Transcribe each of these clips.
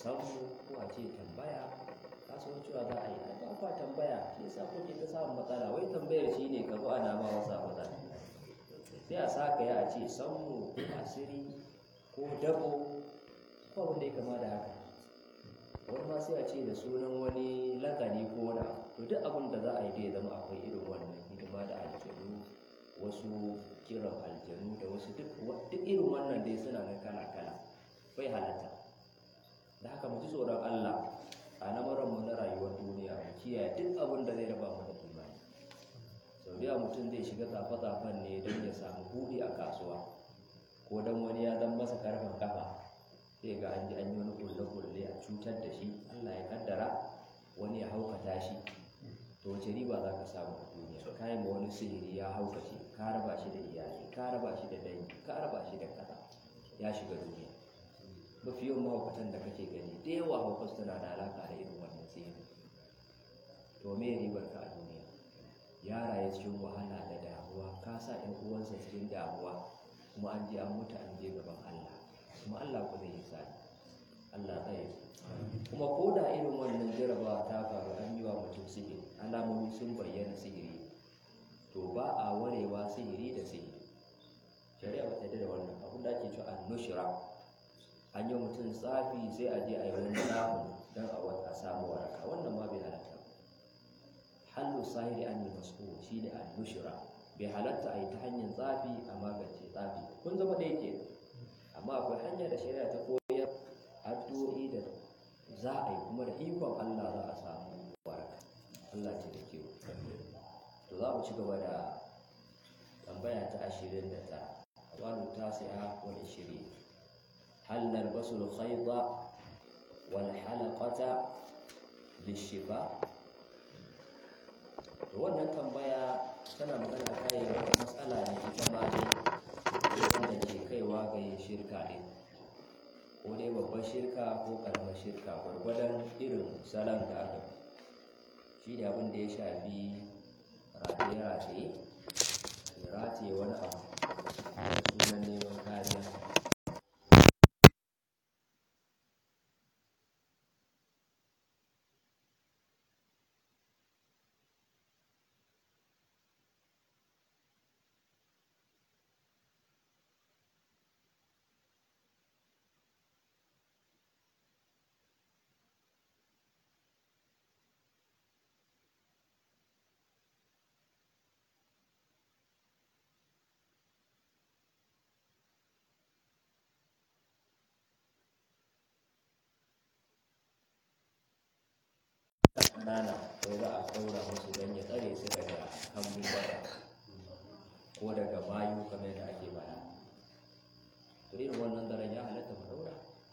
sammu ko a ce tambaya kasuwan cewa za a yi ba kwa tambaya shi yasa kuke ta samun matsala wai tambayar shi ne ka zo ana ma wasa maza sai a saka ya a ce sammu ko asiri ko dabo ko abin da ya kama da haka wani ma sai a ce da sunan wani lakani ko wani to duk abin da za a yi dai zama akwai irin wannan hidima da aljanu wasu kiran aljanu da wasu duk irin wannan dai suna na kala-kala bai halatta da haka mu ji tsoron Allah a mu na rayuwar duniya mu kiyaye duk abin da zai raba mu da imani sau da mutum zai shiga tsafe-tsafen ne don ya samu buɗi a kasuwa ko don wani ya zan masa karfin kafa sai ga an ji an yi wani kulle-kulle a cutar da shi Allah ya kaddara wani ya haukata shi to wace riba za ka samu a duniya ka yi ma wani sihiri ya haukace ka raba shi da iyali ka raba shi da dangi ka raba shi da kaza ya shiga duniya mafi yawan mahaukatan da kake gani da yawa haukas tana da alaka da irin wannan sihiri to me ribar ka a duniya ya raye cikin wahala da damuwa ka sa ɗan uwansa cikin damuwa kuma an je an mutu an je gaban Allah kuma Allah ku zai yi sani Allah tsaye kuma ko da irin wannan jarabawa ta faru an yi wa mutum sihiri alamomi sun bayyana sihiri to ba a warewa sihiri da sihiri shari'a ba ta da wannan abin da ake cewa annushra an yi mutum tsafi sai a je a yi wani tsafin don a wata samu waraka wannan ma bai halatta hallu sahiri an yi masu shi ne annushra bai halatta a yi ta hanyar tsafi a magance tsafi kun zama ɗaya ke amma akwai hanyar da shari'a ta koyar addu'o'i da za a yi kuma da ikon Allah za a samu waraka Allah ce da ke to za mu ci gaba da tambaya ta ashirin da tara wani tasi'a wani shiri hal nalbasu al-khayda wal halaqata lishifa to wannan tambaya tana magana kai wata matsala ne ita ma dai da ke kaiwa ga yin shirka ne ko dai babbar shirka ko karamar shirka gwargwadon irin salon da aka shi da abin da ya shafi rataye-rataye rataye wani abu sunan neman kariya ƙanana ko za a ɗaura musu don ya tsare su daga hannun bada ko daga mayu kamar da ake bada to irin wannan daren ya halatta mu ɗaura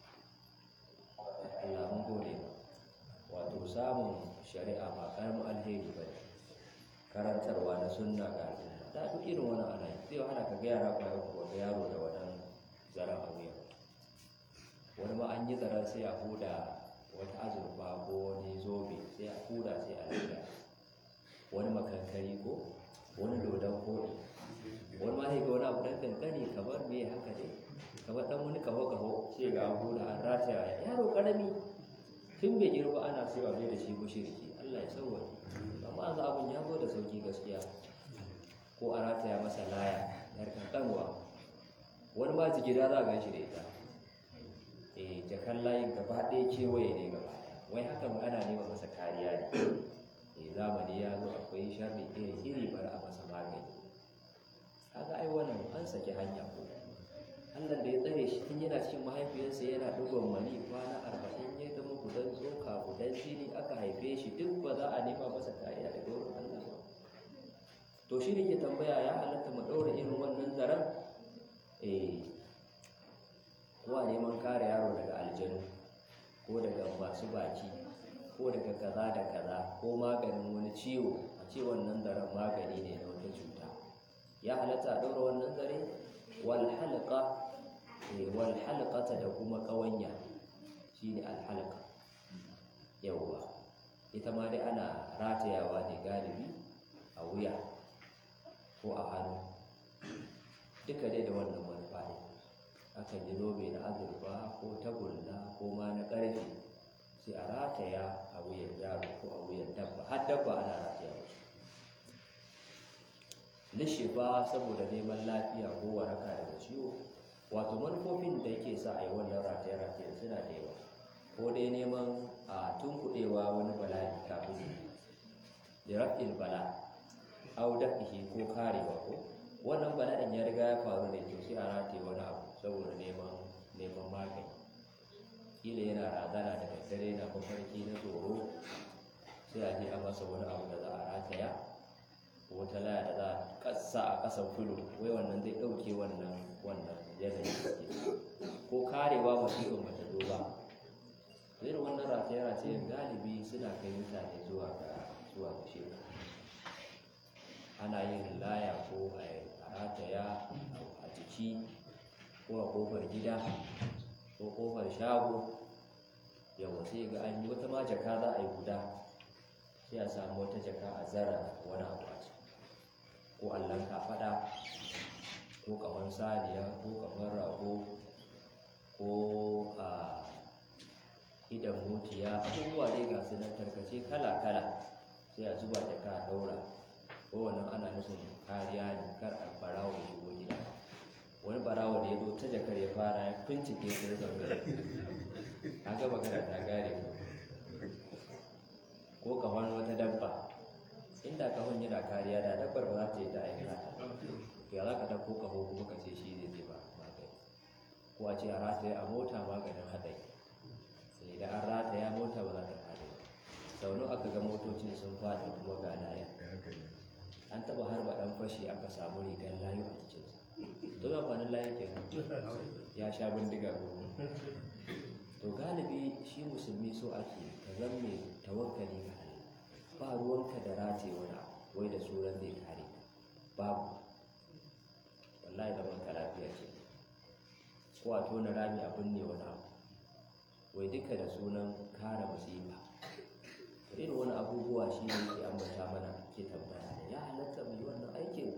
Allah mun gode wato samun shari'a ba karamin alheri ba ne karantarwa na sunna ga al'umma da duk irin wani ana yi zai wahala ka ga yara kwaya ko ga yaro da wannan zaren a wuya wani ma an yi zaren sai a huda wata azurfa ko wani zobe sai a huda sai a lura wani makankari ko wani dodon koɗi wani ma sai ga wani abu ɗan kankani kamar me haka dai kamar ɗan wani kaho kaho sai ga an huda an rataya yaro ƙarami tun bai girma ana sai a mai da shi mushriki Allah ya sauwaje amma yanzu abin ya zo da sauki gaskiya ko a rataya masa laya yar kankanwa wani ma jigida za a gan shi da ita eh jakan layin gaba ɗaya kewaye ne gaba ɗaya wai hakan ana nema masa kariya ne eh zamani ya zo akwai sharri iri iri bari a masa magani kaga ai wannan an saki hanya ko Allah da ya tsare shi tun yana cikin mahaifiyarsa yana dugon mani kwana arba'in ya zama gudan tsoka gudan jini aka haife shi duk ba za a nema masa kariya daga wurin Allah ba to shi ne ke tambaya ya halatta mu ɗaura irin wannan zaren eh ko a neman kare yaro daga aljanu ko daga masu baki ko daga kaza da kaza ko maganin wani ciwo a ce wannan zaren magani ne na wata cuta ya halatta a ɗaura wannan zare wal halqa wal halqata da kuma ƙawanya shine al halqa yawwa ita ma dai ana ratayawa ne galibi a wuya ko a hannu duka dai da wannan manufa ne akan yi zobe na azurfa ko tagulla ko ma na ƙarfe rataya a wuyan yaro ko a wuyan dabba har dabba ana rataya musu lishifa saboda neman lafiya ko waraka daga ciwo wato manufofin da yake sa a yi wannan rataye-rataye suna da yawa ko dai neman a tunkuɗewa wani bala'i kafin da rafin bala au dafihi ko karewa ko wannan bala'in ya riga ya faru ne to sai a rataye wani abu saboda neman neman magani kila yana razana da daddare na mafarki na tsoro sai a je a masa wani abu da za a rataya ko wata laya da za a kasa a kasan filo wai wannan zai ɗauke wannan wannan yanayin da ke ko karewa masifin bata zo ba irin wannan rataye-rataye galibi suna kai mutane zuwa ga zuwa ga shirka ana yin laya ko a rataya a jiki ko a kofar gida ko kofar shago yawa sai ga an yi wata ma jaka za a yi guda sai a samu wata jaka a zara wani abu a ciki ko allon kafaɗa ko kamar saniya ko kamar rago ko a idan mutiya abubuwa dai ga su nan tarkace kala-kala sai a zuba jaka a daura ko wannan ana nufin kariya ne kar a barawo ya shigo gida wani barawo da ya zo ta jakar ya fara ya bincike su da zangare an ga magana ta gare ko kamar wata dabba inda kahon yana kariya da dabbar ba za ta yi ta aika ta ya za ka ɗauko kaho kuma ka ce shi ne zai ba magani ko a ce a rataya a mota maganin haɗari sai da an rataya mota ba za ta haɗe sau nawa aka ga motocin sun faɗi kuma ga layan an taɓa harba ɗan fashi aka samu rigar layu a cikinsa don amfanin layin kenan ya sha bindiga goma to galibi shi musulmi so ake ka zan mai tawakkali ga Allah ba ruwanka da rate wani abu wai da suran zai kare ka babu wallahi da banka lafiya ce ko a tona rami abin ne wani abu wai duka da sunan kare musiba to irin wani abubuwa shi ne ke ambata mana ke tambaya ya halatta mai wannan aikin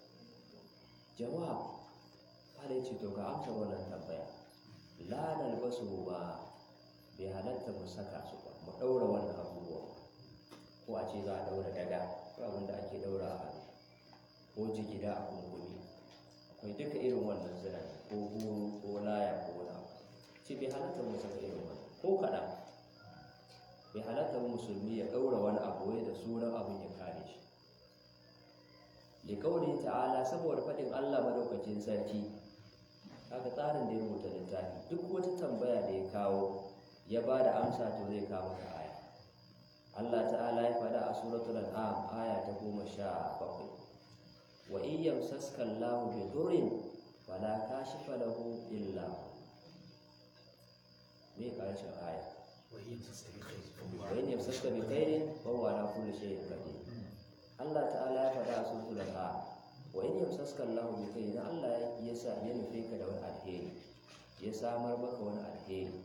jawab kada ce to ga amsa wannan tambaya la nalbasu ba bai halatta mu saka su ba mu daura wannan abubuwa ko a ce za a daura daga ko abin da ake daura a hannu ko jigida a kunkumi akwai duka irin wannan ziran ko guru ko laya ko wani abu ce bai halatta mu saka irin wannan ko kaɗan bai halatta musulmi ya daura wani abu wai da sunan abin ya kare shi liƙauni ta'ala saboda faɗin Allah madaukakin sarki haka tsarin da ya rubuta littafi duk wata tambaya da ya kawo ya ba da amsa to zai kawo maka aya Allah ta'ala ya faɗa a suratul an'am aya ta goma sha bakwai wa in yamsaska Allahu bi durrin fala kashifa lahu illa hu me karshen aya wa in yamsaska bi khairin fa huwa ala kulli shay'in qadir Allah ta'ala ya faɗa a suratul an'am wa in yamsaska Allah bi kai idan Allah ya sa ya nufe ka da wani alheri ya samar maka wani alheri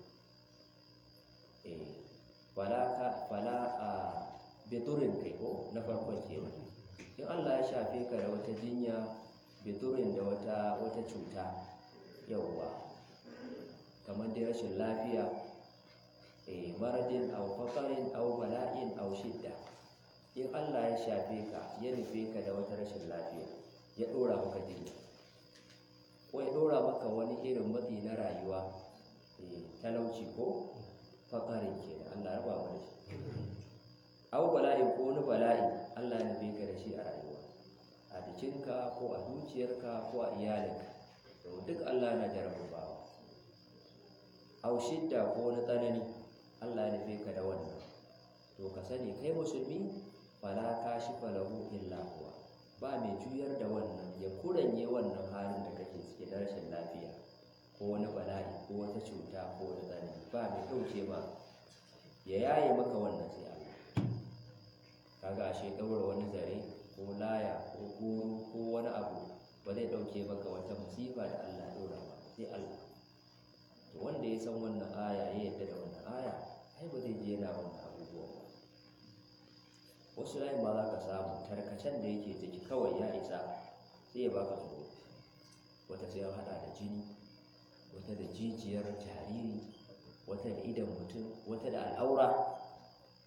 eh fala ka fala a biturin kai ko na farkon kenan in Allah ya shafe ka da wata jinya biturin da wata wata cuta yawwa kamar dai rashin lafiya eh maradin aw faqarin aw bala'in aw shidda in Allah ya shafe ka ya nufe ka da wata rashin lafiya ya ɗora maka jinya ko ya ɗora maka wani irin matsi na rayuwa talauci ko fakarin ke da Allah raba mu da shi au bala'i ko wani bala'i Allah ya nufe ka da shi a rayuwa a jikinka ko a zuciyarka ko a iyalinka to duk Allah na jarabawa au shidda ko wani tsanani Allah ya nufe ka da wannan to ka sani kai musulmi fala kashifa lahu illa huwa ba mai juyar da wannan ya kuranye wannan halin da kake cike da rashin lafiya ko wani bala'i ko wata cuta ko wani tsanani ba mai ɗauke ma ya yaye maka wannan sai Allah kaga ashe ɗaura wani zare ko laya ko goro ko wani abu ba zai ɗauke maka wata musifa da Allah ya ɗora ba sai Allah to wanda ya san wannan aya ya yadda da wannan aya ai ba zai je yana wannan abubuwa ba wasu layin ma za ka samu tarkacen da yake ciki kawai ya isa sai ya baka tsoro wata sai an hada da jini wata da jijiyar jariri wata da idan mutum wata da al'aura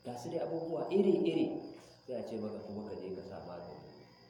ga su dai abubuwa iri-iri sai a ce maka kuma ka je ka sa magani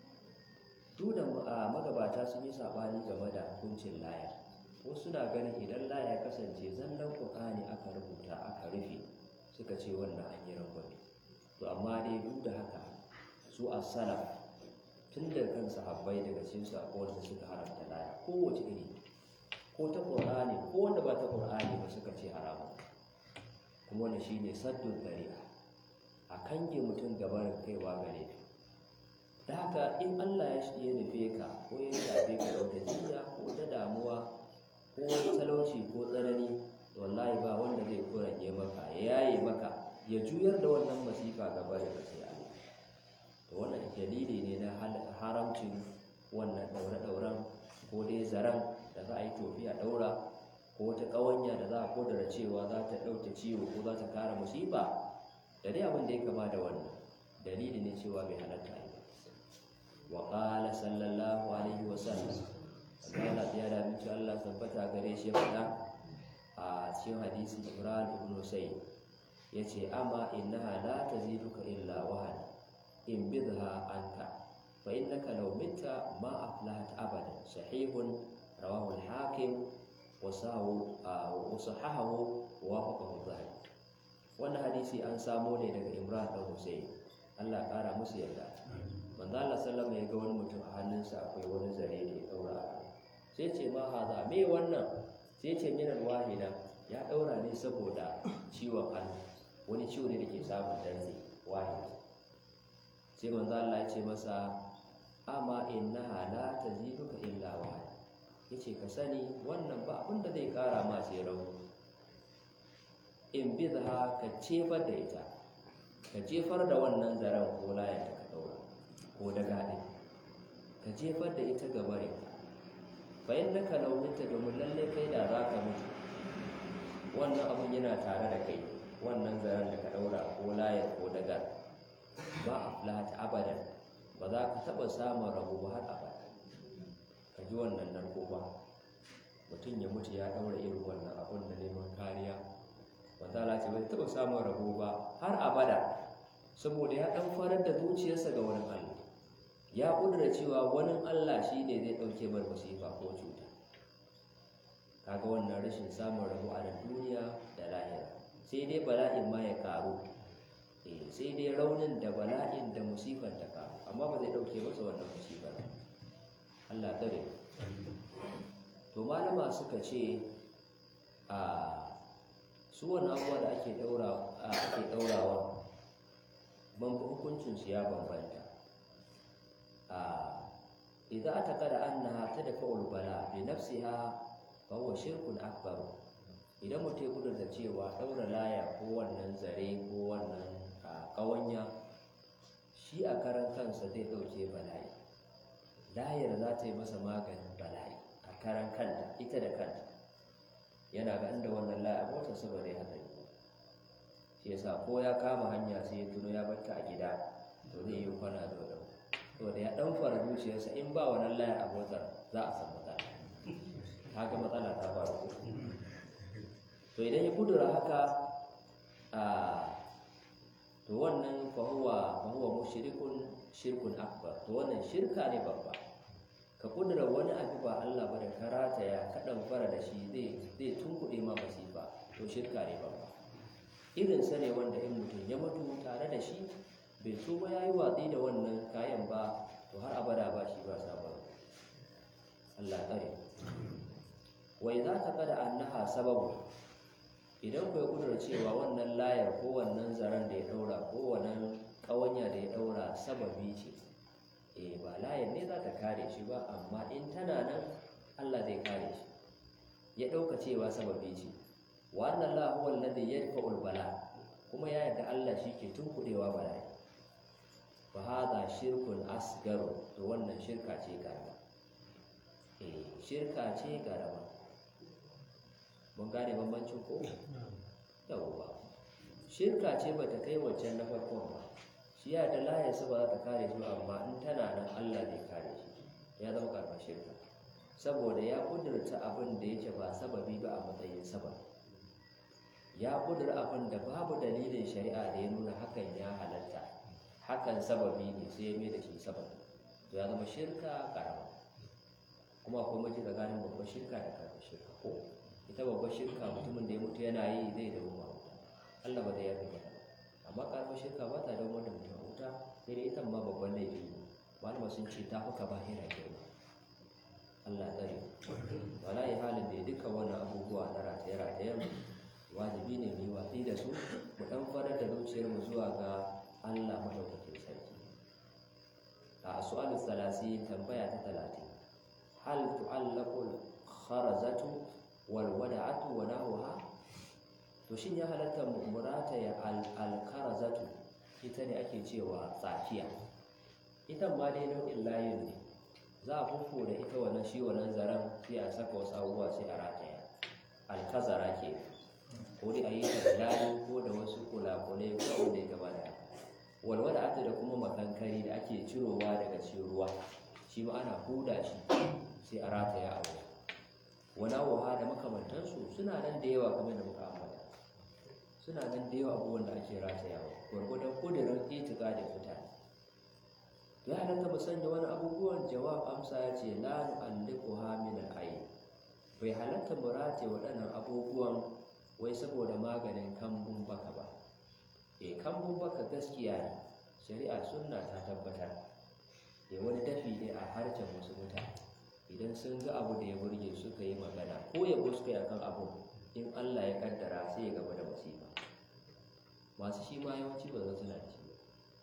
duk da magabata sun yi saɓani game da hukuncin laya ko suna ganin idan laya kasance zallan ƙur'ani aka rubuta aka rufe suka ce wannan an yi rangwame to amma dai duk da haka su a salaf tun da kan sahabbai daga cikin su akwai wanda suka haramta laya kowace iri ko ta ƙur'ani ko wanda ba ta ƙur'ani ba suka ce haramun kuma wanda shine saddun dari'a a kange mutum gabarin kaiwa gare da haka in Allah ya ya nufe ka ko ya shafe ka da wata jinya ko ta damuwa ko wani talauci ko tsanani wallahi ba wanda zai kuranye maka ya yaye maka ya juyar da wannan masifa gaba da sai Allah to wannan dalili ne na haramcin wannan daure-dauren ko dai zaren da za a yi tofi a daura ko wata ƙawanya da za a kodara cewa za ta ɗauke ciwo ko za ta kare musiba da dai abin da ya kama da wannan dalili ne cewa bai halatta yi wa qala sallallahu alaihi wa sallam Allah ya da miki Allah tabbata gare shi ya faɗa a cikin hadisi Ibrahim ibn Husayn yace amma innaha la taziduka illa wahan in bidha anka fa innaka law mitta ma aflahat abadan sahihun rawahu al-hakim wa sahu wa sahahahu wa wafaqahu zahabi wannan hadisi an samo ne daga Imran dan Husayn Allah ƙara musu yarda manzo Allah sallama ya ga wani mutum a hannunsa akwai wani zare da ya daura sai ce ma haza me wannan sai ce minan wahida ya daura ne saboda ciwon hannu wani ciwo ne da ke samun dantse wahida sai manzo Allah ya ce masa amma innaha la taziduka illa wahid yace ka sani wannan ba abin da zai kara ma sai rauni in bidha ka cefar da ita ka jefar da wannan zaren ko layan ta ka daura ko da gaɗin ka jefar da ita ga barin fa in naka launinta domin lalle kai da za ka mutu wannan abun yana tare da kai wannan zaren da ka daura ko layan ko daga ba a fulata abadan ba za ka taɓa samun rabo ba har abada ka ji wannan narko ba mutum ya mutu ya ɗaura irin wannan abun da neman kariya wanda ce bai taɓa samun rabo ba har abada saboda ya ɗan farar da zuciyarsa ga wani Allah ya ƙudura cewa wani Allah shi ne zai ɗauke mar masifa ko cuta kaga wannan rashin samun rabo a nan duniya da lahira sai dai bala'in ma ya karu eh sai dai raunin da bala'in da musifar ta karu amma ba zai ɗauke masa wannan musifar Allah tsare to malama suka ce a su wani abubuwa da ake ɗaurawa ban hukuncinsu ya bambanta idan aka kada annaha tadfa'ul bala bi nafsiha fa huwa shirkun akbar idan mutum ya kudurta cewa daura laya ko wannan zare ko wannan kawanya shi a karan kansa zai dauke bala'i layar za ta yi masa maganin bala'i a karan kanta ita da kanta yana ga inda wannan laya motar sa ba zai hatsari shi yasa ko ya kama hanya sai ya tuno ya batta a gida to zai yi kwana da wadau to da ya dan fara zuciyarsa in ba wannan layar a motar za a san matsala haka matsala ta faru to idan ya kudura haka a to wannan fahuwa fahuwa mushrikun shirkun akbar to wannan shirka ne babba ka kudura wani abu ba Allah ba da karata ya kaɗan fara da shi zai zai tunkuɗe ma masifa to shirka ne babba irin sa ne wanda in mutum ya mutu tare da shi bai so ba yayi watsi da wannan kayan ba to har abada ba shi ba sabon Allah tsare wai za ta kada annaha sababu idan ku kudura cewa wannan layar ko wannan zaren da ya daura ko wannan kawanya da ya daura sababi ce eh ba layar ne za ta kare shi ba amma in tana nan Allah zai kare shi ya dauka cewa sababi ce wa anna Allah huwa alladhi yadfa'ul bala kuma ya yarda Allah shi ke tunkudewa bala'i fa hadha shirkun asgaru to wannan shirka ce karama eh shirka ce karama mun gane bambancin ko yawwa shirka ce bata kai waccan na farkon ba shi ya da layarsa ba za ta kare shi amma in tana nan Allah zai kare shi ya zama karɓar shirka saboda ya kudurta abin da yake ba sababi ba a matsayin sabab ya kudura abin da babu dalilin shari'a da ya nuna hakan ya halatta hakan sababi ne sai ya mai da shi sababi to ya zama shirka karama kuma akwai mace tsakanin babbar shirka da karamar shirka ko ita babbar shirka mutumin da ya mutu yana yi zai da wuta Allah ba zai yafe mata amma karamar shirka ba ta dawo da mutum a wuta sai dai ita ma babban laifi ne malama sun ce ta fuka ba hira girma Allah tsare wala ya halin da duka wannan abubuwa na rataye ratayen wajibi ne mu yi watsi da su mu dan farar da zuciyar mu zuwa ga Allah madaukakin sarki a su'alu salasi tambaya ta talatin hal tu'allaqu kharazatu wal wada'atu wa nahwaha to shin ya halatta mu murata ya al kharazatu ita ne ake cewa tsakiya ita ma dai nau'in layin ne za a fufo da ita wannan shi wannan zaren sai a saka wasu abubuwa sai a rataya alkazara ke ko dai a yi ta da layi ko da wasu kulakulai ko da ya gaba da walwala ata da kuma makankari da ake cirowa daga cikin ruwa shi ma ana huda shi sai a rataya a wuya wana waha da makamantansu suna nan da yawa kamar da muka ambata suna nan da yawa abubuwan da ake ratayawa gwargwadon kudirin itika da mutane ya halatta mu sanya wani abubuwan jawab amsa ya ce la nu'alliquha min al-ayn bai halatta mu rataye waɗannan abubuwan wai saboda maganin kambun baka ba e kambun baka gaskiya ne shari'a sunna ta tabbatar e wani dafi ne a harshen wasu mutane idan sun ga abu da ya burge suka yi magana ko ya suka yi akan abu in Allah ya kaddara sai ya gaba da musiba masu shi ma yawanci ba za su na da shi ba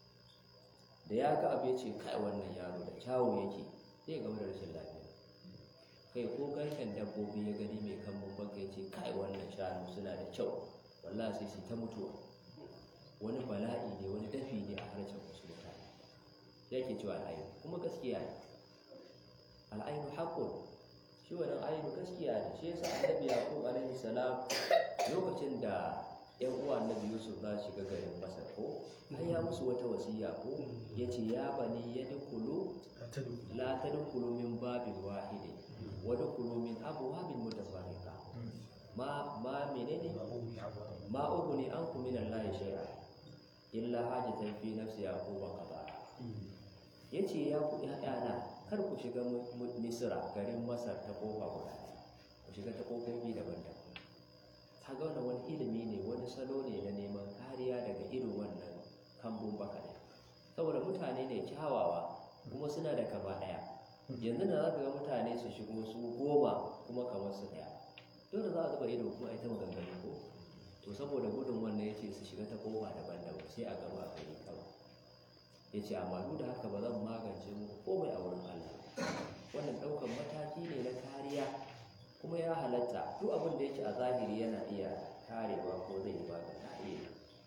da ya ga abu ya ce kai wannan yaro da kyawu yake sai ya gaba da rashin lafiya kai ko garken dabbobi ya gani mai kambun baka ya ce kai wannan shanu suna da kyau wallahi sai su ta mutuwa wani bala'i ne wani dafi ne a harshen wasu mutane yake cewa al'ainu kuma gaskiya ne al'ainu haƙƙun shi wannan ainu gaskiya ne shi yasa annabi yaqub alaihi salam lokacin da yan uwa annabi yusuf za su shiga garin masar ko har ya musu wata wasiya ko yace ya bani yadkhulu la tadkhulu min babin wahidin wa dkhulu min abwabin mutafarriqa ma ma menene ma ughni ankum min allahi shay'a illa hajatan fi nafsi yaquba qada yace ya ku ƴaƴana kar ku shiga misra garin masar ta kofa guda ku shiga ta kofofi daban-daban kaga wannan wani ilimi ne wani salo ne na neman kariya daga irin wannan kambun baka ne saboda mutane ne kyawawa kuma suna da kama ɗaya yanzu na za ka ga mutane su shigo su goma kuma kamar su ɗaya dole za a zuba ido kuma a ita maganganu ko to saboda gudun wannan ya ce su shiga ta kowa daban-daban sai a gaba a gari kawai ya ce amma duk da haka ba zan magance muku komai a wurin Allah wannan ɗaukan mataki ne na kariya kuma ya halatta duk abin da yake a zahiri yana iya karewa ko zai yi magana a iya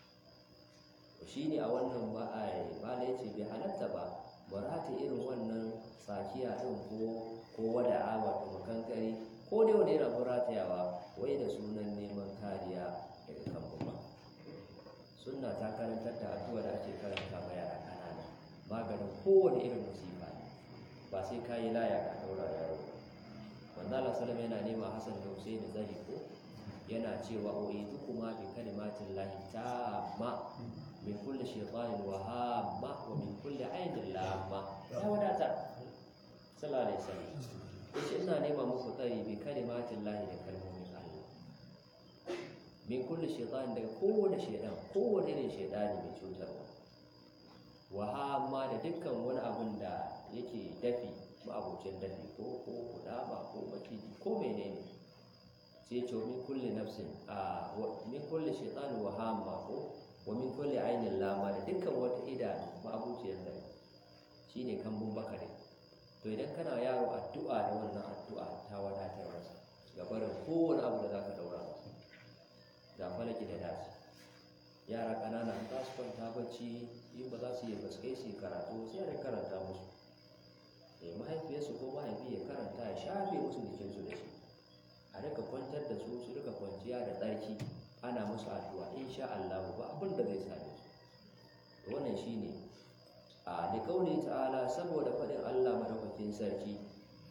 to shi ne a wannan ma'ala ya ce bai halatta ba ba ta irin wannan tsakiya ɗin ko ko wada'a wato makankari ko dai wani yana ratayawa wai da sunan neman kariya daga kan ba sunna ta karantar da addu'a da ake karanta ma yara ƙanana maganin kowane irin musifa ne ba sai ka yi laya ka ɗaura yaro manzo Allah sallallahu yana nema Hassan da Hussein zari ko yana cewa uidu kuma bi kalimatin lahi tamma min kulli shaytanin wa hamma wa min kulli ainin lamma ya wadata sallallahu alaihi wasallam yace ina nema muku tsari bi kalimatin lahi da kalmomin Allah min kulli shaytan daga kowane shaydan kowane irin shaydani mai cutarwa wa hamma da dukkan wani abun da yake dafi ma'abucin dafi ko ko kudama ko maciji ko menene sai ce min kulli nafsin a min kulli shaytan wa hamma ko wa min kulli ainin lama da dukkan wata idanu ma'abuciyar dafi shine kambun bakare to idan kana yaro addu'a da wannan addu'a ta wadatar masa ga barin kowane abu da zaka daura masa da falaki da nasi yara ƙanana za su kwanta bacci in ba za su yi baskai su yi karatu sai a karanta musu eh mahaifiyarsu ko mahaifi ya karanta ya shafe musu jikinsu da shi a rika kwantar da su su rika kwanciya da tsarki ana musu addu'a insha Allah ba abin da zai same su wannan shine a da kauli ta'ala saboda faɗin Allah madaukakin sarki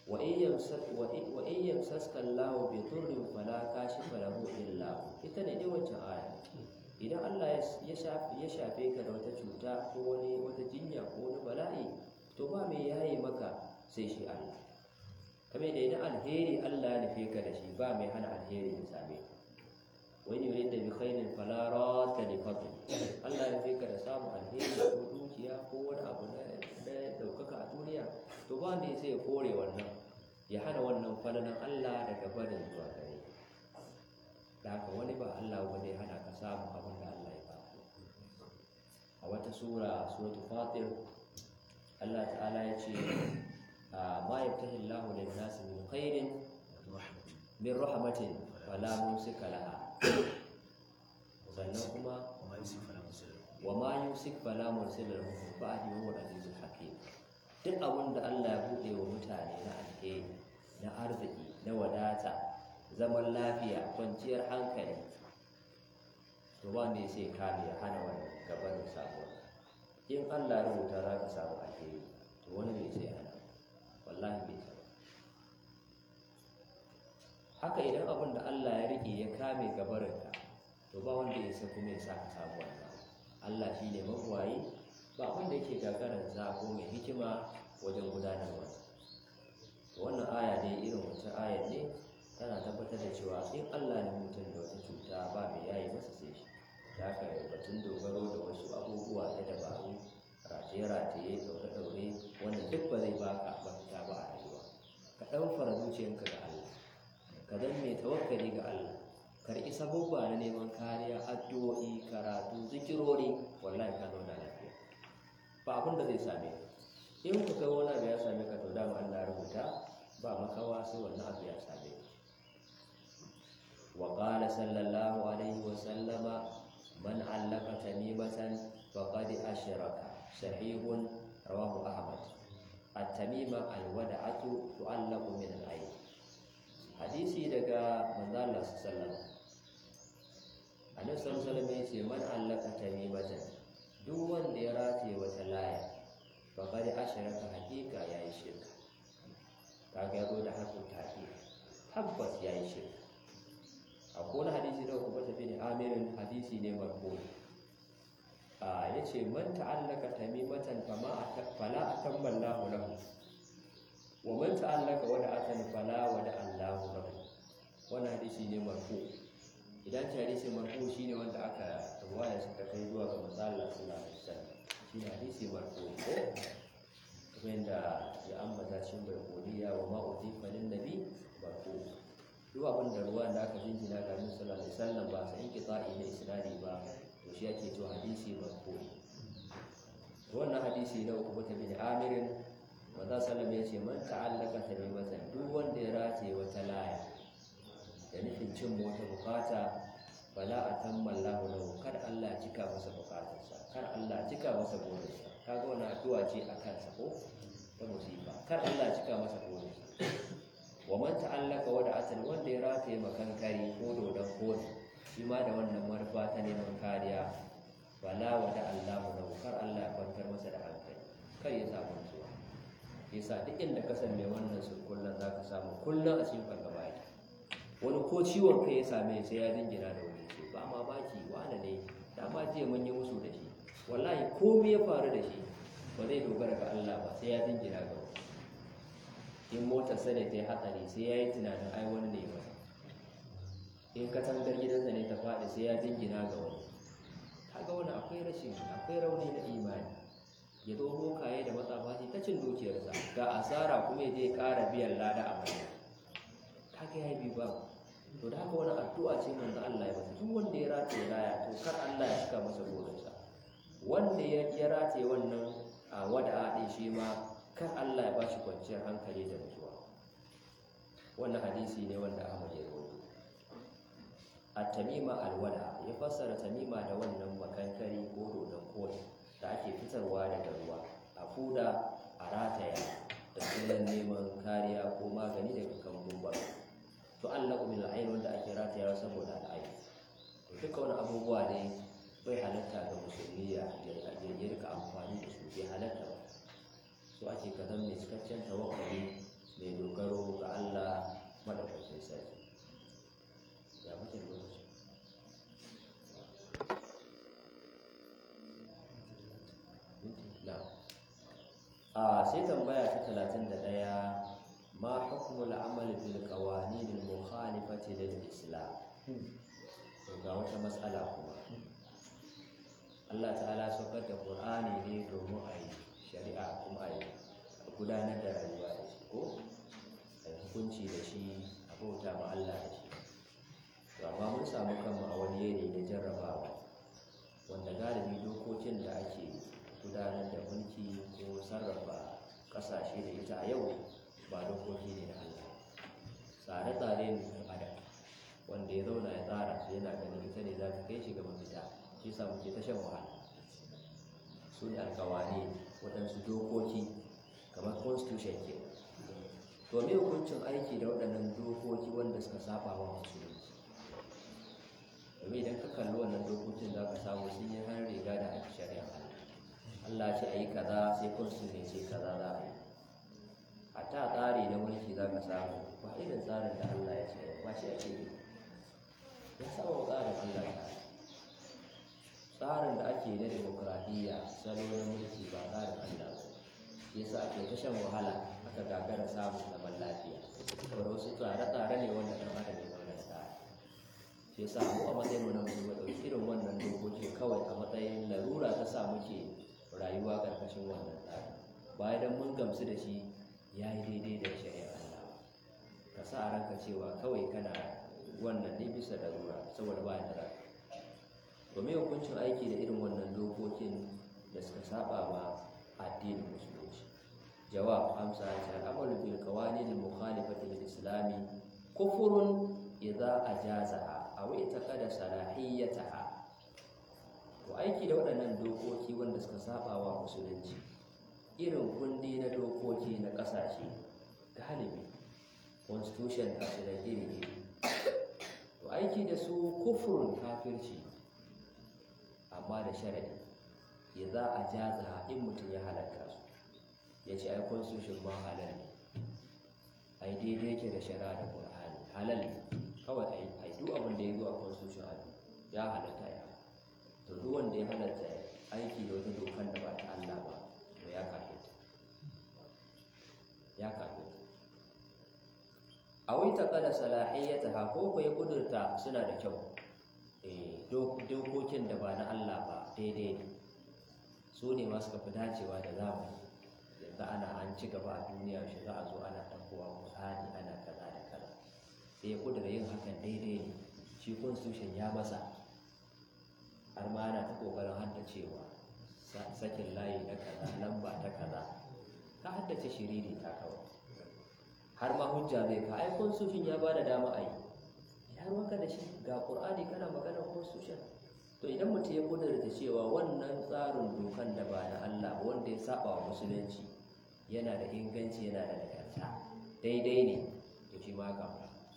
wa in yamsak wa in wa in yamsaska Allahu bi dhurrin fala kashifa lahu illa hu ita ne dai wancan aya idan Allah ya shafe ya shafe ka da wata cuta ko wani wata jinya ko wani bala'i to ba mai yaye maka sai shi Allah kame da idan alheri Allah ya nufe ka da shi ba mai hana alheri ya same ka wani yurid da bi khairin fala rata li fadli Allah ya nufe ka da samun alheri ko dukiya ko wani abu na na daukaka a duniya to ba mai sai ya kore wannan ya hana wannan falalan Allah daga barin zuwa gare ka da haka wani ba Allah ba zai hana ka samun abin da Allah ya baka a wata sura suratul fatir Allah ta'ala ya ce ma yabtahi Allahu lin-nasi min khairin min rahmatin fala mumsika laha sannan kuma wa ma yumsik fala mursila lahu min ba'di wa huwa al-azizul hakim duk abin da Allah ya bude wa mutane na alheri na arziki na wadata zaman lafiya kwanciyar hankali to ba ne sai kame ya hana wani gabanin samuwa in Allah ya rubuta za ka samu alheri to wani bai sai hana wallahi bai sai haka idan abin da Allah ya rike ya kame gabarinka to ba wanda ya san kuma ya sa ka samu wannan Allah shi ne mabuwayi ba abin da yake gagarar zago mai hikima wajen gudanarwa wannan aya ne irin wata aya ne tana tabbatar da cewa in Allah ne mutum da wata cuta ba mai yayi masa sai shi da haka batun dogaro da wasu abubuwa na dabaru rataye-rataye daure-daure wanda duk ba zai baka mafita ba a rayuwa ka ɗan fara zuciyanka ga Allah ka zan mai tawakkali ga Allah karɓi sabubba na neman kariya addu'o'i karatu zikirori wallahi ka zauna lafiya ba abin da zai same ka in ku kai wani abu ya same ka to dama Allah rubuta ba makawa sai wannan abu ya same ka wa qala sallallahu alaihi wa sallama man allaka tamimatan faqad ashraka sahihun rawahu ahmad at-tamima al-wada'atu tu'allaqu min al-ayn hadisi daga manzo Allah sallallahu alaihi annabi sallallahu alaihi wasallam yace man allaka tamimatan duk wanda ya rataye wata laya faqad ashraka hakika yayi shirka kaga yazo da hakku tafi tabbas yayi shirka akwai wani hadisi da kuma tafi ne amirin hadisi ne marfu a yace man ta'allaka tamimatan fama fala atamma Allahu lahu wa man ta'allaka wada'atan fala wada Allahu lahu wannan hadisi ne marfu idan ta hadisi marfu shine wanda aka ruwaya suka kai zuwa ga manzo Allah sallallahu alaihi wasallam shine hadisi marfu ko kamar da ya ambata cikin barkoniya wa ma utifa lin nabi marfu duk abin da ruwa da aka jinjina ga Annabi sallallahu alaihi wasallam ba sai inqita'i na isnadi ba to shi yake to hadisi marfu wannan hadisi na uku bata bin amirin manzo sallallahu ya ce man ta'allaka tamimatan duk wanda ya rataye wata laya da nufin cin wata bukata fala atamma Allahu lahu kar Allah cika masa bukatarsa kar Allah cika masa burinsa kaga wannan addu'a ce a kansa ko ta musifa kar Allah cika masa burinsa wa man ta'allaka wada asal wanda ya rataye makankari ko dodon kotu shi ma da wannan manufa ta neman kariya fala wada Allahu lahu kar Allah ya kwantar masa da hankali kar ya samu nutsuwa yasa duk inda ka san mai wannan sun kullum za ka samu kullum a cikin fargaba yake wani ko ciwon kai ya same sai ya jingina da wani ce ba ma baki wane ne da ma jiya mun yi musu da shi wallahi komai ya faru da shi ba zai dogara ga Allah ba sai ya jingina ga wani in motar sa ne ta yi hatsari sai ya yi tunanin ai wani ne masa in katangar gidansa ne ta faɗi sai ya jingina ga wani kaga wani akwai rashin akwai rauni na imani ya zo bokaye da matsafa ta cin dukiyarsa ga asara kuma ya je ƙara biyan lada a mai kaga ya bi ba to da haka wani addu'a ce manzo Allah ya masa duk wanda ya rataye laya to kar Allah ya cika masa burinsa wanda ya ya rataye wannan a wada'a din shi ma kar Allah ya bashi kwanciyar hankali da nutsuwa wannan hadisi ne wanda Ahmad ya rawaito at-tamima al-wada ya fassara tamima da wannan makankari ko dodon koyi da ake fitarwa daga ruwa a fuda a rataya da sunan neman kariya ko magani daga kambun ba to Allah bil ayn wanda ake rataya saboda al'ayn to duka wani abubuwa ne bai halatta ga musulmi ya ya rika amfani da su bai halatta ba so ake ka zama mai cikakken tawakkali mai dogaro ga Allah madaukakin sarki ya muke lokaci a sai tambaya ta talatin da ɗaya ma hukumul amali bil qawanin al mukhalifati lil islam ga wata matsala kuma Allah ta'ala saukar da Qur'ani ne domin a yi shari'a kuma a yi gudanar da rayuwa da shi ko a hukunci da shi a bauta ma Allah da shi to amma mun samu kanmu a wani yanayi na jarrabawa wanda galibi dokokin da ake gudanar da mulki ko sarrafa kasashe da ita a yau ba dokoki ne da Allah tsare-tsare ne na adam wanda ya zauna ya tsara su yana ganin ita ne za ta kai shi ga mafita shi sa muke ta shan wahala su ne alkawari waɗansu dokoki kamar constitution ke to me hukuncin aiki da waɗannan dokoki wanda suka saba wa musulunci domin idan ka kalli wannan dokokin za ka samu sun yi har riga da ake shari'a Allah ce a yi kaza sai constitution ce kaza za a yi a ta tsari na mulki za ka samu ba irin tsarin da Allah ya ce ba shi ake yi ya saba wa tsarin Allah ta tsarin da ake na demokradiyya salo na mulki ba tsarin Allah ba ya sa ake ta shan wahala aka gagara samun zaman lafiya saboda wasu tsare-tsare ne wanda ɗan adam ya zauna da tsari shi yasa mu a matsayin mu na musulmi ɗauki irin wannan dokoki kawai a matsayin larura ta sa muke rayuwa ƙarƙashin wannan tsari bayan mun gamsu da shi ya yi daidai da shari'ar Allah ka sa ranka cewa kawai kana wannan ne bisa larura saboda ba da raka to me hukuncin aiki da irin wannan dokokin da suka saba ma addinin musulunci jawab amsa ta al'amalu bil qawanin al mukhalifati lil islami kufrun idza ajazaha aw itaqada salahiyataha to aiki da waɗannan dokoki wanda suka saba wa musulunci irin kundi na dokoki na ƙasashe galibi constitution a su da iri to aiki da su kufurin kafirci amma da sharadi ya za a jaza in mutum ya halatta su ya ce ai constitution ma halal ne ai daidai yake da shari'a da qur'ani halal ne kawai ai ai duk abin da ya zo a constitution a ya halatta ya to duk wanda ya halatta aiki da wata dokan da ba ta Allah ba to ya kafirta ya kafirta a wai ta kada salahiyyata ha ko ko ya kudurta suna da kyau eh dokokin da ba na Allah ba daidai ne su ne ma suka fi dacewa da zamani yanzu ana an ci gaba a duniya shi za a zo ana ɗaukowa Qur'ani ana kaza da kaza sai ya kudura yin hakan daidai ne shi constitution ya masa har ma ana ta kokarin haddacewa sakin layi na kaza lamba ta kaza ka haddace shiriri ta kawai har ma hujja zai ka ai constitution ya bada dama a yi ya maka da shi ga qur'ani kana magana constitution to idan mutum ya kudurta cewa wannan tsarin dokan da ba na Allah ba wanda ya saba wa musulunci yana da inganci yana da nagarta daidai ne to shi ma ga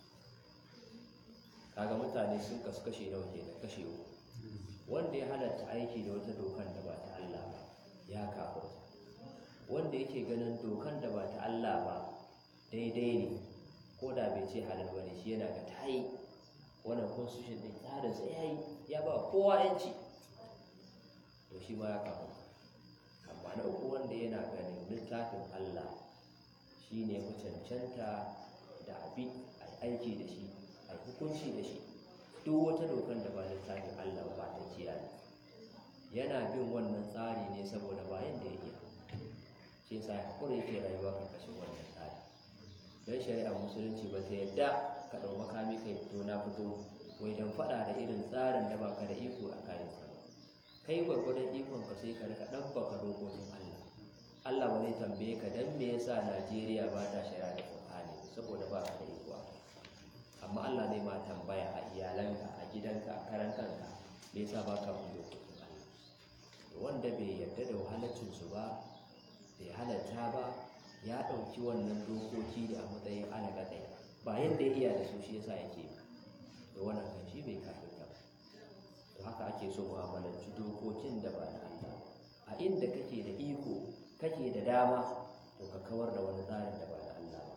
kaga mutane sun kasu kashe nawa kenan kashe uku wanda ya halatta aiki da wata dokan da ba ta Allah ba ya kafirta wanda yake ganin dokan da ba ta Allah ba daidai ne ko da bai ce halal bane shi yana ga tayi wannan constitution din tsarin sai yayi ya ba kowa yanci to shi ma ya kafirta amma na uku wanda yana ganin littafin Allah shine ku cancanta da abi aiki da shi a hukunci da shi duk wata dokan da ba littafin Allah ba ta kiyaye yana bin wannan tsari ne saboda bayan da ya iya shi yasa hakuri yake rayuwa karkashin wannan tsari don shari'ar musulunci ba ta yadda ka ɗau makami kai fito na fito wai don faɗa da irin tsarin da baka da iko a kayan sa ba kai gwargwadon ikon ka sai ka rika ɗabbaka dokokin Allah Allah ba zai tambaye ka dan me yasa Najeriya ba ta shari'a da Qur'ani saboda ba ka da iko a amma Allah zai ma tambaya a iyalanka a gidanka a karan kanka me yasa ba ka bin dokokin Allah wanda bai yarda da wahalaccin su ba bai halatta ba ya ɗauki wannan dokoki da a matsayin alaƙa ɗaya ba yadda ya iya da su shi yasa yake da wannan kan shi bai kafin ba to haka ake so mu'amalanci dokokin da ba na Allah a inda kake da iko kake da dama to ka kawar da wani tsarin da ba na Allah ba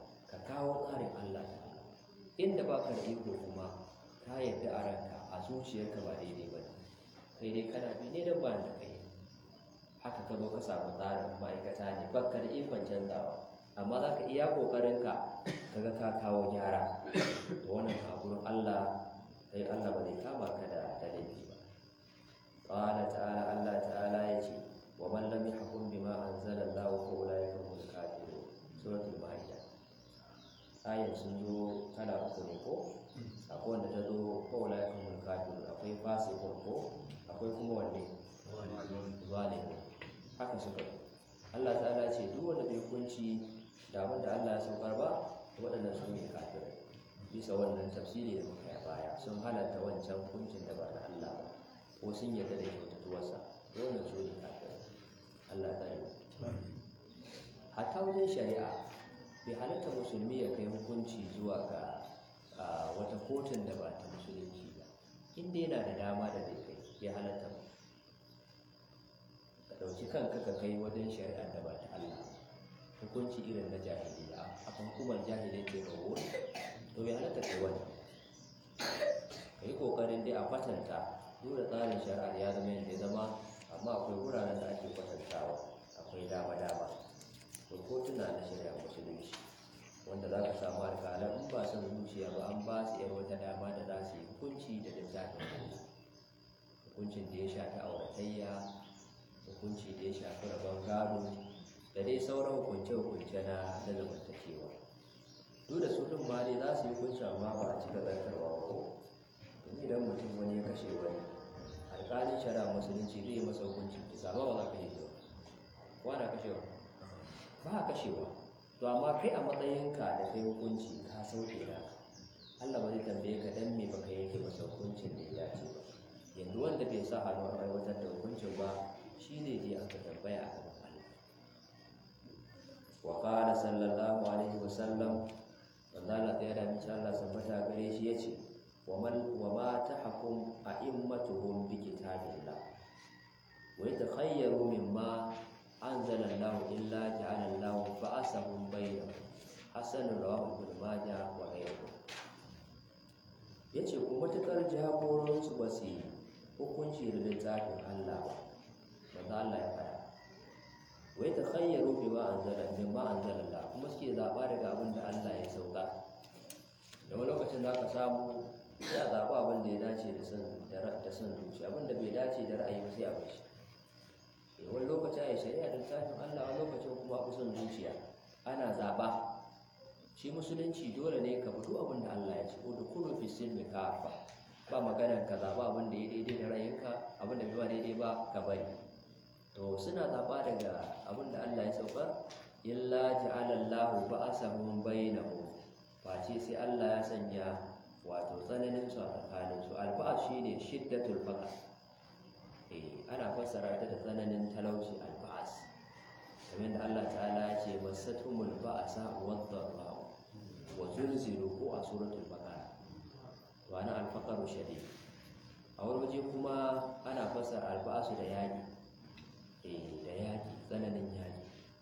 kawo tsarin Allah ta'ala inda baka da iko kuma ka yadda a ranka a zuciyarka ba daidai ba kai dai kana bi ne don ba da kai haka ka zo ka samu tsarin ma'aikata ne baka da ikon canzawa amma za ka iya ƙoƙarinka ka ga ka kawo gyara da wannan kagurin Allah sai Allah ba zai kama ka da da laifi ba qala ta'ala Allah ta'ala yace wa man lam yahkum bima anzala Allah fa ulaika humul kafirun suratul maida ayan sun zo kala uku ne ko akwai wanda ta zo fa ulaika humul kafirun akwai fasiqun ko akwai kuma wanne zalimin haka suka yi Allah ta'ala ce duk wanda bai kunci da abin da Allah ya saukar ba waɗannan su ne kafirai bisa wannan tafsiri da muka yi baya sun halatta wancan kuncin da ba na Allah ba ko sun yarda da kyautatuwarsa wannan su ne kafirai Allah ta yi hatta wajen shari'a bai halatta musulmi ya kai hukunci zuwa ga wata kotun da ba ta musulunci ba inda yana da dama da zai kai bai halatta ba ka ɗauki kanka ka kai wajen shari'a da ba ta Allah hukunci irin na jahiliya a hukumar jahilai ke rawo to bai halatta kai wani ka yi ƙoƙarin dai a kwatanta duk da tsarin shari'ar ya zama yadda ya zama amma akwai wuraren da ake kwatantawa akwai dama-dama to kotuna na shari'a musulunci wanda za ka samu alƙalan in ba son zuciya ba an ba su yar wata dama da za su yi hukunci da littafin Allah hukuncin da ya shafi auratayya hukunci da ya shafi rabon gado da dai sauran hukunce-hukunce na na zamantakewa duk da su ɗin ma dai za su yi hukunci amma ba a cika zartarwa ba ko domin idan mutum wani ya kashe wani alƙalin shari'a musulunci zai yi masa hukuncin kisa ba ba za ka yi ba ko ana kashewa ba a kashewa to amma kai a matsayinka da kai hukunci ka sauke da Allah ba zai tambaye ka dan me baka yanke masa hukuncin da ya dace ba yanzu wanda bai sa hannu a aiwatar da hukuncin ba shi ne je aka tambaya a gaban Allah wa qala sallallahu alaihi wa sallam wanda Allah ya da mace Allah sabbata gare shi yace wa man wa ma tahkum a'immatuhum bi kitabillah wa yatakhayyaru mimma anzala Allah illa ja'ala Allah ba'asahum bainahum hasan rawahu ibn majah wa ghayruhu yace ku matukar jagoransu ba su yi hukunci da littafin Allah ba wanda Allah ya fara wai ta khayyaru bi ma anzala min ma anzala Allah kuma suke zaba daga abin da Allah ya sauka da wani lokacin da aka samu ya zaba abin da ya dace da son da da son zuci abin da bai dace da ra'ayi ba sai a bashi eh wani lokacin ai shari'a da littafin Allah wani lokacin kuma a son zuciya ana zaba shi musulunci dole ne ka fito abin da Allah ya ce ko da kullu fi silmi kafa ba maganar ka zaɓa abin da ya daidai da rayinka abin da bai ba daidai ba ka bari to suna zaɓa daga abin da Allah ya sauka illa ja'ala Allahu ba'asahum bainahum face sai Allah ya sanya wato tsananin su a tsakanin su alba'as shine shiddatul faqr eh ana fassara ta da tsananin talauci alba'as kamar da Allah ta'ala ya ce masatumul ba'sa wad-dharra wa zulzilu ko a suratul baqara wani alfakaru shari a wani waje kuma ana fasar alba'asu da yaƙi eh da yaƙi tsananin yaƙi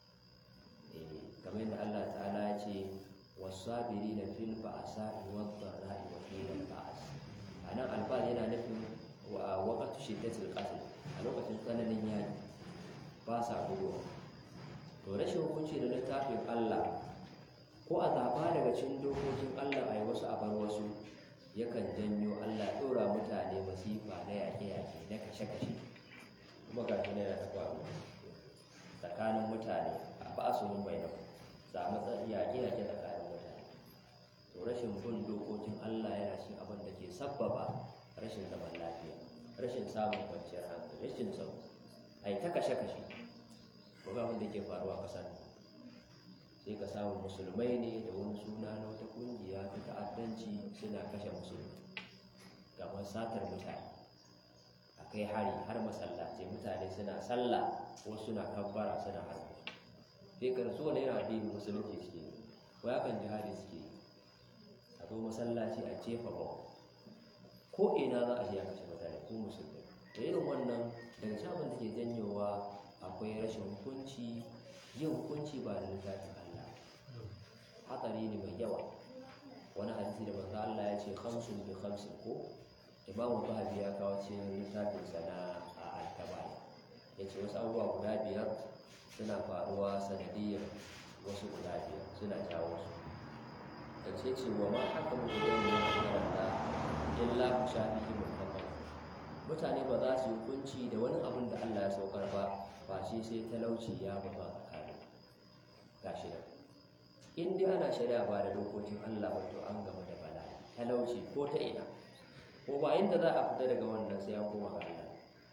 eh kamar yadda Allah ta'ala ya ce wasabiri na fil ba'asa wadda ra'i wa fil ba'as a nan alba'as yana nufin wa waqatu shiddatil qatl a lokacin tsananin yaƙi ba sa gudu to rashin hukunci da littafin Allah ko a zaɓa daga cikin dokokin Allah a yi wasu a bar wasu yakan janyo Allah ɗora mutane masifa na yaƙe-yaƙe na kashe-kashe kuma ga shi yana ta faru tsakanin mutane a ba su mun bai da samu yaƙe-yaƙe tsakanin mutane to rashin bin dokokin Allah yana cikin abin da ke sabbaba rashin zaman lafiya rashin samun kwanciyar hankali rashin sau a yi ta kashe-kashe ko ga abin da ke faruwa ƙasar sai ka samu musulmai ne da wani suna na wata kungiya ta ta'addanci suna kashe musulmi kamar satar mutane a kai hari har masallaci mutane suna sallah ko suna kabbara suna harbi sai ka rasu wani yana addinin musulunci suke ko ya kan jihadi suke a zo masallaci a jefa ba ko ina za a je a kashe mutane ko musulmi da irin wannan daga cikin abin da ke janyowa akwai rashin hukunci yin hukunci ba da littafin hatsari ne mai yawa wani hadisi da manzo Allah ya ce khamsun bi khamsin ko Imam Zahabi ya kawo cikin littafin sa na al-Kabari yace wasu abubuwa guda biyar suna faruwa sanadiyar wasu guda biyar suna jawo su yace ce wa ma haka mu da yin karanta illa ku shafihi muhammad mutane ba za su yi hukunci da wani abin da Allah ya saukar ba ba shi sai talauci ya ba ba tsakani gashi nan in dai ana shari'a ba da dokokin Allah ba to an gama da bala'i talauci ko ta ina ko ba inda za a fita daga wannan sai an koma ga Allah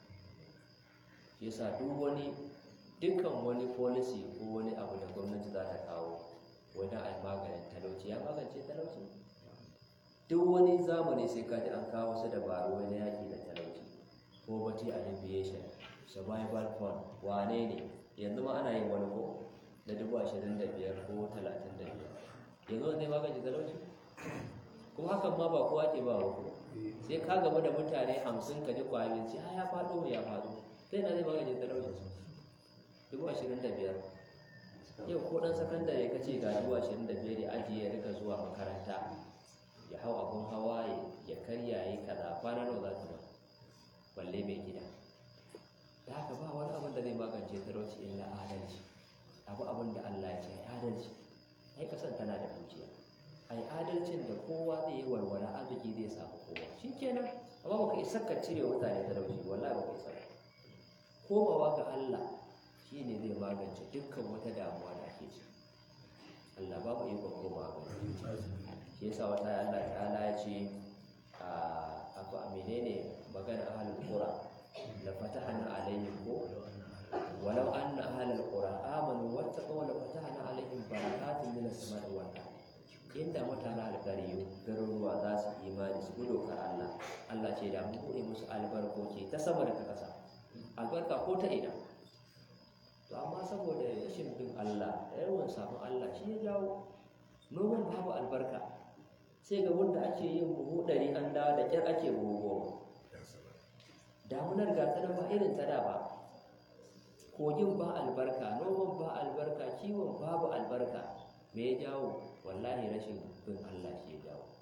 shi yasa duk wani dukkan wani policy ko wani abu da gwamnati za ta kawo wani a maganin talauci ya magance talauci duk wani zamani sai kaji an kawo su dabaru wani yaƙi da talauci poverty alleviation survival fund wane ne yanzu ma ana yin wani ko da dubu ashirin da biyar ko talatin da biyar yanzu wani magance talauci kuma hakan ma ba kowa ke ba ko sai ka gaba da mutane hamsin ka ji kwayoyin ce ya faɗo mu ya faɗo sai na zai magance talauci dubu ashirin da biyar yau ko ɗan sakandare ka ce ga dubu ashirin da biyar ya ajiye ya rika zuwa makaranta ya hau abun hawa ya karya ya yi kaza kwana nawa za ta ba balle mai gida da haka ba wani abin da zai magance talauci illa adalci abu abin da Allah ya ce adalci ai kasan tana da dukiya ai adalcin da kowa zai yi walwala arziki zai samu kowa shikenan amma baka isa ka cire mutane talauci wallahi baka isa ba komawa ga Allah shine zai magance dukkan wata damuwa da ake ciki Allah ba mu ikon komawa ga shi yasa wata Allah ta'ala ya ce a abu a menene magana ahlul qura la fatahna alaihim ko walau anna ahlul qura amanu wattaqaw la fatahna alaihim barakatin minas sama'i wal ardh inda mutanen alƙariyu garuruwa za su imani su gudu ka Allah Allah ce da mu buɗe musu albarkoki ta sama da ta ƙasa albarka ko ta ina to amma saboda rashin bin Allah da yawan sabon Allah shi ya jawo noman babu albarka sai ga wanda ake yin buhu ɗari an dawo da ƙyar ake buhu goma damunar ga ta ba irin ta da ba kogin ba albarka noman ba albarka kiwon babu albarka me ya jawo wallahi rashin bin Allah shi ya jawo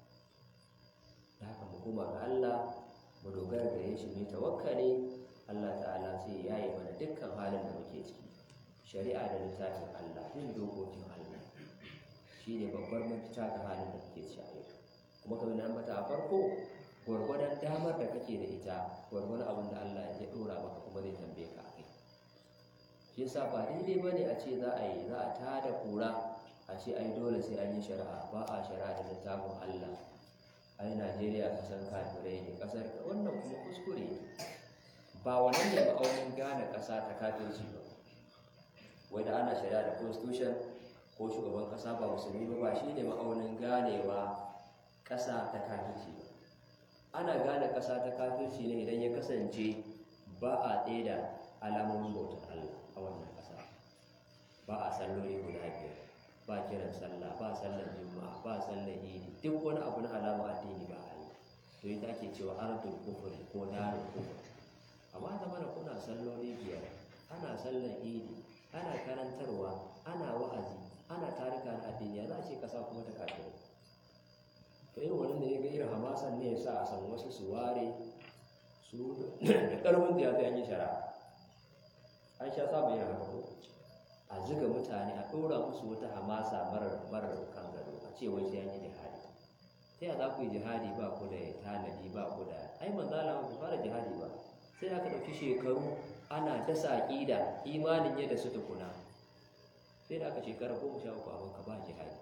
da haka mu koma ga Allah mu dogara da shi mu tawakkali Allah ta'ala sai ya yi mana dukkan halin da muke ciki shari'a da littafin Allah bin dokokin Allah shi ne babbar mafita ga halin da muke ciki a yau kuma kamar na ambata a farko gwargwadon damar da kake da ita gwargwadon abin da Allah ya dora maka kuma zai tambaye ka a kai shi yasa ba daidai bane a ce za a yi za a tada kura a ce ai dole sai an yi shari'a ba a shari'a da littafin Allah ai Najeriya kasan kafirai ne kasar wannan kuma kuskure ne ba wannan ne ma'aunin gane ƙasa ta kafirci ba wai da ana shari'a da constitution ko shugaban ƙasa ba musulmi ba ba shi ne ma'aunin ganewa ƙasa ta kafirci ba ana gane ƙasa ta kafirci ne idan ya kasance ba a da alamomin bautar Allah a wannan ƙasa ba a salloli guda biyar ba kiran sallah ba sallar juma'a ba sallar idi duk wani abu na alama addini ba a yi to ita ake cewa ardul kufri ko darul kufri amma da mana kuna salloli biyar ana sallar idi ana karantarwa ana wa'azi ana tarika na addini ya za a ce kasa kuma ta kafirai to irin wani da ya ga irin hamasan ne ya sa a san wasu su ware su da ƙarfin da ya zai yi shara an sha sa mai haka ko a ziga mutane a ɗora musu wata hamasa marar marar kan gado a ce wai sai an yi jihadi ta yaya za ku yi jihadi ba ku da tanadi ba ku da ai manzala ku fara jihadi ba sai aka ɗauki shekaru ana dasa aƙida imanin yadda su tukuna sai da aka shekara goma sha uku abin ka ba jihadi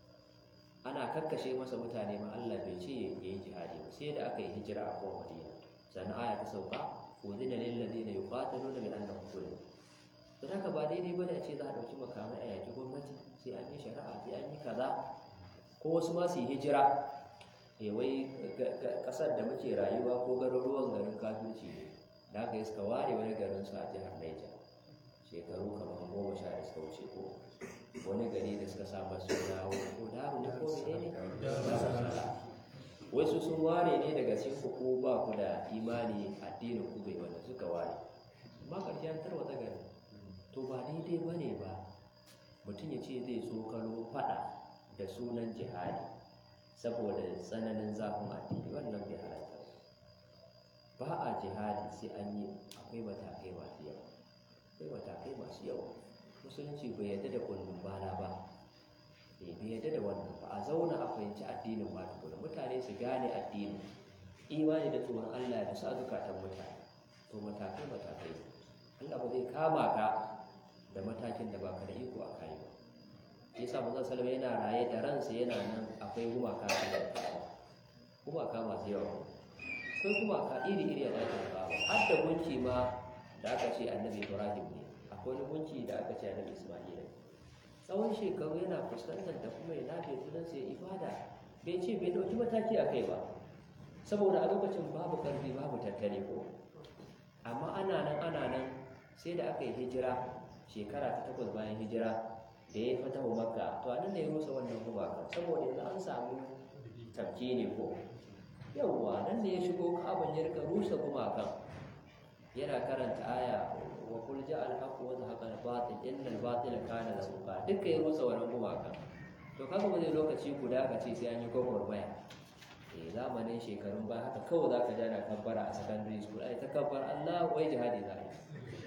ana kakkashe masa mutane ma Allah bai ce ya yi jihadi ba sai da aka yi hijira a kowa madina sannan aya ta sauka udina lil ladina yuqataluna bi annahum zulimu don haka ba daidai bane a ce za a ɗauki makamai a yaki gwamnati sai an yi shari'a sai an yi kaza ko wasu ma su yi hijira e wai ƙasar da muke rayuwa ko garuruwan garin kafirci ne da aka yi suka ware wani garin su a jihar Niger shekaru kamar goma sha da suka wuce ko wani gari da suka sa masu dawo ko daru ne ko mene ne wai su sun ware ne daga cikin ku ba ku da imani addinin ku bai wanda suka ware amma ƙarshen tarwata gari to ba daidai ba ne ba mutum ya ce zai tsokalo faɗa da sunan jihadi saboda tsananin zafin addini wannan bai halatta ba a jihadi sai an yi akwai matakai masu yawa akwai matakai masu yawa musulunci bai yadda da kullum bana ba bai yadda da wannan ba a zauna a fahimci addinin ba tukuna mutane su gane addini imani da tsoron Allah da sa zukatan mutane to matakai matakai Allah ba zai kama ka da matakin da baka da iko a kai ba shi yasa manzon sallallahu yana raye da ransa yana nan akwai gumaka da gumaka masu yawa akwai gumaka iri iri a dakin kawo har da gunki ma da aka ce annabi Ibrahim ne akwai wani gunki da aka ce annabi Isma'ila tsawon shekaru yana fuskantar da kuma ya nafe sunansa ya ibada bai ce bai dauki mataki a kai ba saboda a lokacin babu karfi babu tattali ko amma ana nan ana nan sai da aka yi hijira shekara ta takwas bayan hijira da ya fata wa makka to anan da ya rusa wannan gumaka saboda yanzu an samu tafki ne ko yawwa nan da ya shigo ka'aban ya rika rusa gumakan yana karanta aya wa kul ja al haqq wa zahaqa al batil inna al batila kana zahuqa duka ya rusa wannan gumakan to kaga ba zai lokaci guda ka ce sai an yi gwagwarmaya eh zamanin shekarun ba haka kawai zaka ja na kabbara a secondary school ai ta kabbar Allah wai jihadi za yi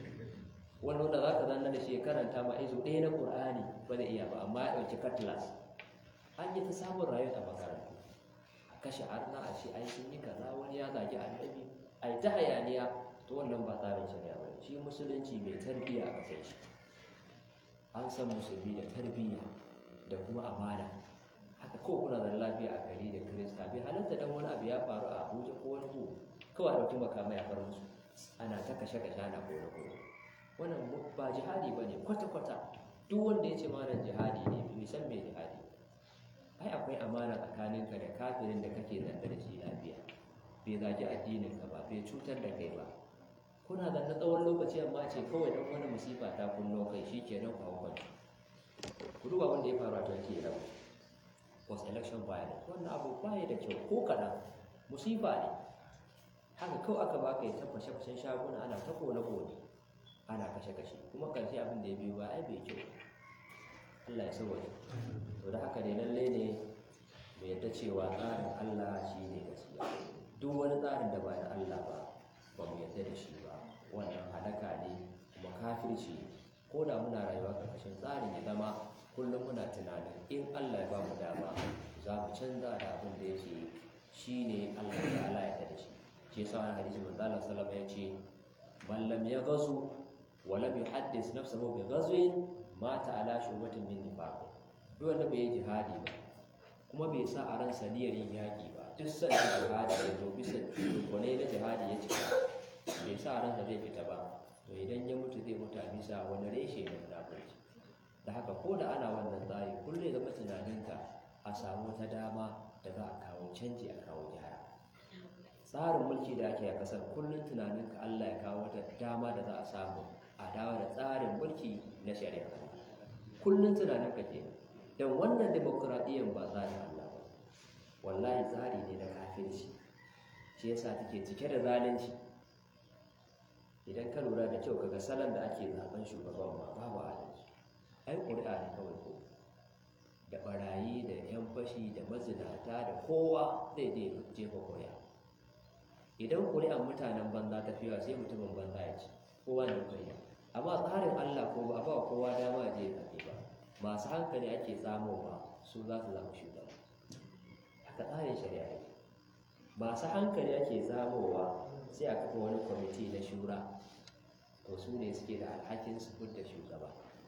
wani wanda za ka zanna da shi karanta ma izu ɗaya na ƙur'ani ba zai iya ba amma ya ɗauki cutlass an yi ta samun rayuwa a makarantu a kashe arna a ce ai sun yi kaza wani ya zagi annabi a yi ta hayaniya to wannan ba tsarin shari'a ba shi musulunci mai tarbiyya a kasar shi an san musulmi da tarbiyya da kuma amana haka ko kuna da lafiya a gari da kirista bai halatta dan wani abu ya faru a abuja ko wani ko kawai ɗauki makamai a far musu ana ta kashe-kashe ana kone-kone wannan ba jihadi ba ne kwata-kwata duk wanda ya ce mana jihadi ne bai san mai jihadi ai akwai amana tsakaninka da kafirin da kake zanda da shi lafiya bai zagi addininka ba bai cutar da kai ba kuna zanna tsawon lokaci amma ce kawai dan wani musifa ta kunno kai shi ke nan kwakwan ku duba wanda ya faru a turkey da post election violence wannan abu baya da kyau ko kaɗan musifa ne haka kawai aka baka ya tabbashe fashen shaguna ana ta kone-kone ana kashe-kashe kuma karshe abin da ya biyo ba ai bai kyau Allah ya sauwaje to da haka ne lalle ne mu yadda cewa tsarin Allah shi ne gaskiya duk wani tsarin da ba da Allah ba ba mu yadda da shi ba wannan halaka ne kuma kafirci ko da muna rayuwa karkashin tsarin ya zama kullum muna tunanin in Allah ya ba mu dama za mu canza da abin da yake shi ne Allah ya Allah ya da shi shi yasa wani hadisi manzo Allah sallallahu alaihi wasallam ya ce man lam yaghzu ولم يحدث نفسه بغزو مات على شعبة من نفاق duk wanda bai yi jihadi ba kuma bai sa a ransa niyyar yin yaƙi ba duk san jihadi ya zo bisa wane na jihadi ya cika bai sa a ransa zai fita ba to idan ya mutu zai mutu a bisa wani reshe na munafurci da haka ko da ana wannan tsari kullum ya zama tunaninka a samu wata dama da za a kawo canji a kawo gyara tsarin mulki da ake a ƙasar kullum tunaninka Allah ya kawo wata dama da za a samu a dawo da tsarin mulki na shari'a kullum tunanin ka kenan don wannan demokuraɗiyyar ba tsarin Allah ba wallahi tsari ne na kafirci shi yasa take cike da zalunci idan ka lura da kyau kaga salon da ake zaben shugaban ma babu adalci ai ƙuri'a ne kawai ko da barayi da yan fashi da mazinata da kowa zai je jefa ƙuri'a idan ƙuri'an mutanen banza ta fiya sai mutumin banza ya ci kowa da ƙuri'a amma tsarin Allah ko ba a ba kowa dama je zaɓe ba masu hankali ake tsamowa su za su zama shugaba haka tsarin shari'a ne masu hankali ake tsamowa sai a kafa wani kwamiti na shura to su ne suke da alhakin su da shugaba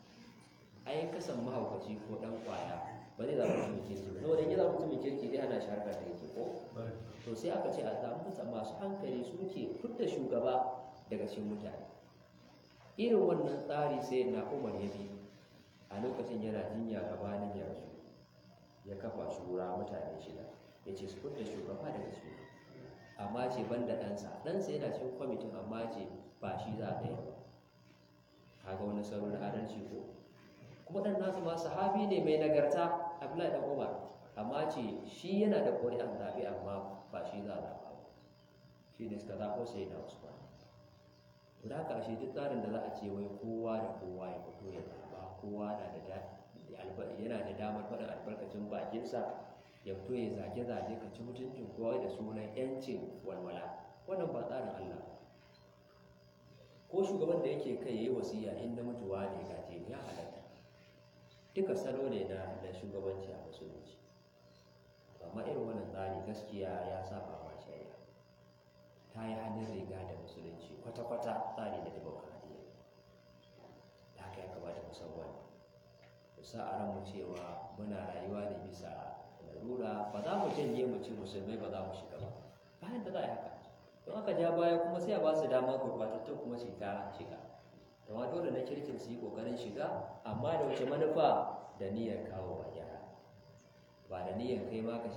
ai kasan mahaukaci ko dan kwaya ba zai zama mutumin kirki ba saboda ya zama mutumin kirki zai hana shi harkar da yake ko to sai aka ce a samu masu hankali su ke fudda shugaba daga cikin mutane irin wannan tsari sai na umar ya bi a lokacin yana jinya gabanin yanzu ya kafa shura mutane shida ya ce su fudda shugaba daga cikin amma ce ban da ɗansa ɗansa yana cikin kwamitin amma ce ba shi za a yi ba kaga wani sauran adalci ko kuma ɗan nasu ma sahabi ne mai nagarta abdullahi ɗan umar amma ce shi yana da ƙuri'an zaɓe amma ba shi za a zaɓa ba shi ne suka zaɓo sai na usman to da haka ashe duk tsarin da za a ce wai kowa da kowa ya fito ya zaɓa kowa na da yana da damar faɗin albarkacin bakinsa ya fito ya zage-zage ka ci mutuncin kowa da sunan yancin walwala wannan ba tsarin Allah ko shugaban da yake kai yayi wasiya in na mutuwa ne gaje ya halatta duka salo ne na na shugabanci a musulunci amma irin wannan tsari gaskiya ya saba ma shari'a ta yi hannun riga da musulunci kwata-kwata tsari na demokradiyya da haka ya kamata mu san wannan mu sa a ranmu cewa muna rayuwa ne bisa larura ba za mu janye mu ce musulmai ba za mu shiga ba bayan da za a yi haka don aka ja baya kuma sai a ba su dama gurbatattun kuma su ta shiga amma dole na kirkin su yi kokarin shiga amma da wace manufa da niyyar kawo wa gyara ba da niyyar kai ma ka